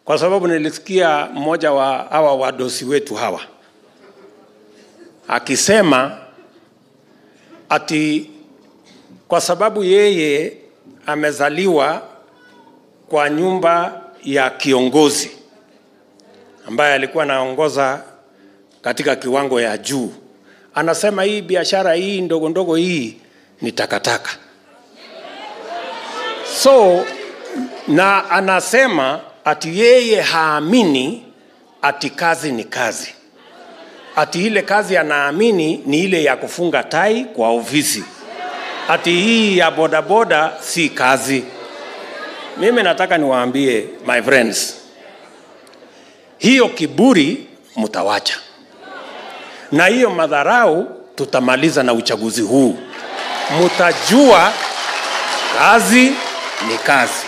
kwa sababu nilisikia mmoja wa hawa wadosi wetu hawa akisema ati kwa sababu yeye amezaliwa kwa nyumba ya kiongozi ambaye alikuwa anaongoza katika kiwango ya juu, anasema hii biashara hii ndogo ndogo hii ni takataka. So na anasema ati yeye haamini ati kazi ni kazi, ati ile kazi anaamini ni ile ya kufunga tai kwa ofisi, ati hii ya bodaboda si kazi. Mimi nataka niwaambie my friends, hiyo kiburi mtawacha, na hiyo madharau tutamaliza na uchaguzi huu. Mtajua kazi ni kazi.